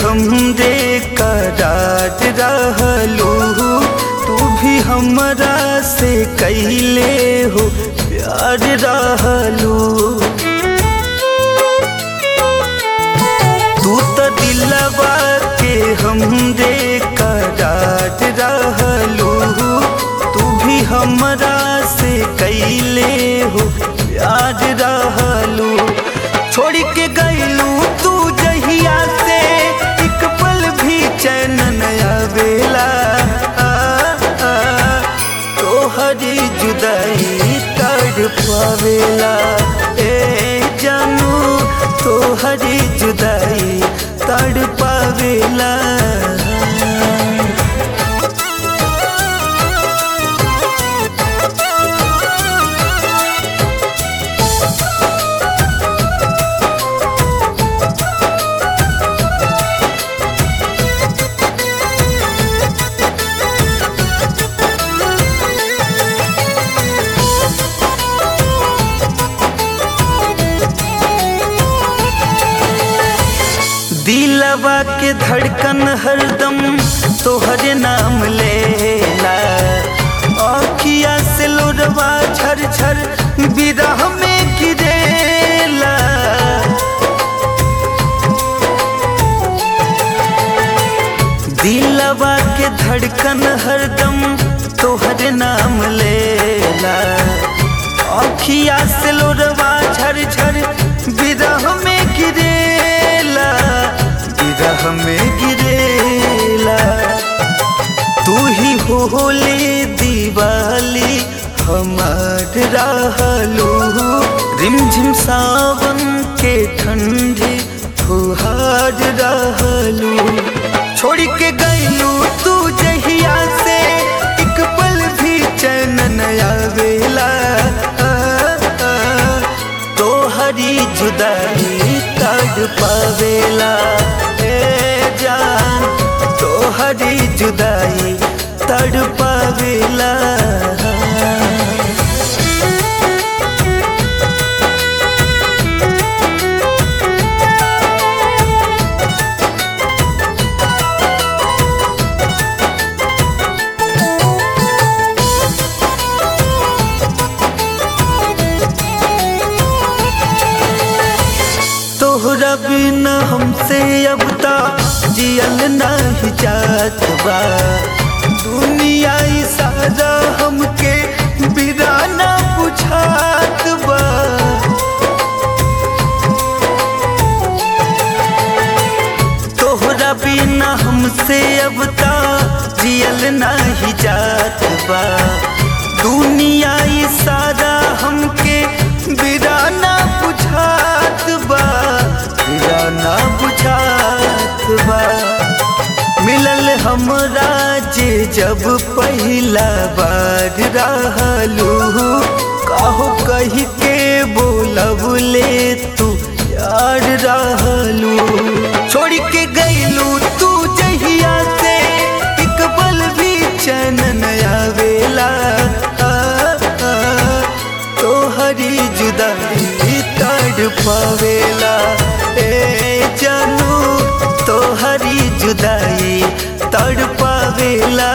हमरे करार रहलू तू भी हमरा से कैले हो प्यार रहलू तू तो दिलवा के हमरे करार रहलू तू भी हमरा से कैले हो प्यार रहलू छोड़ के गईलू तू जहिया से एक पल भी चैन नया बेला तोहरी जुदाई कर पावेला ए जानू तोहरी जुदाई तड़ पावेला दिलवा के धड़कन हरदम तोहरे नाम लेला अखिया से लोरवा झर झर विरह में गिरेला दिलवा के धड़कन हरदम तोहरे नाम लेला अखिया से लोरवा झर झर विरह में गिरेला विरह में गिरेला तू ही होले दीवाली हमार रहलू रिमझिम सावन के ठंडी फुहार रहलू छोड़ के गईलू तू जहिया से एक पल भी चैन नया वेला तोहरी जुदाई तड़ पावेला ए जान तोहरी जुदाई तड़ पावेला तोहरा बिना हमसे अब ता जियल नहीं जात बा दुनिया ई सारा हमके बिराना बुझात बा तोहरा बिना हमसे अब ता जियल नहीं जात बा दुनिया ई सारा हमके बिराना बुझात बा बिराना बुझात बा मिलल हमरा जे जब पहिला बार रहलू काहो कही के बोलब ले तू यार रहलू छोड़ के गईलू तू जहिया से एक बल भी चैन नया वेला तोहरी जुदाई तड़ पावेला ए जानू तोहरी जुदाई तड़ पावेला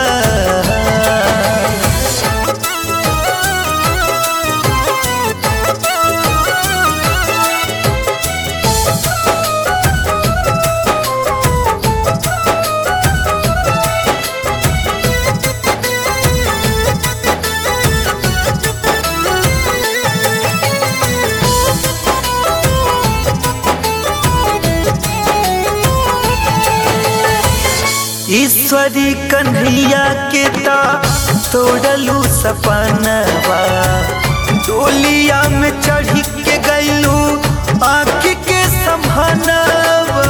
ईश्वरी कन्हैया के ता तोड़लू सपनवा डोलिया में चढ़ के गईलू आँख के संभानवा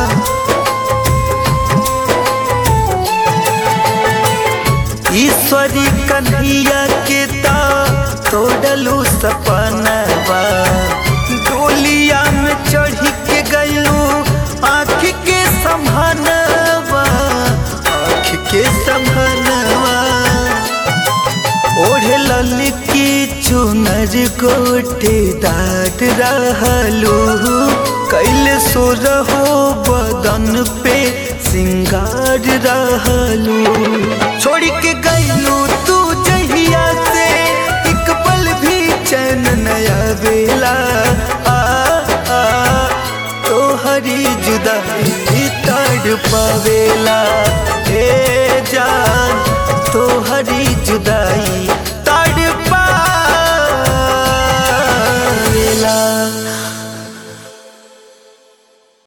ईश्वरी कन्हैया के ता तोड़लू सपनवा डोलिया में चढ़ के गईलू आँख के संभानवा आँख के संभानवा ओढ़ लल की चुनर गोटेदार रहलू कैल सो रहो बदन पे सिंगार रहलू छोड़ के गईलू तू जहिया से एक पल भी चैन नया बेला आ, आ तोहरी जुदाई तड़ पावेला हे जान तोहरी जुदाई तड़ पावेला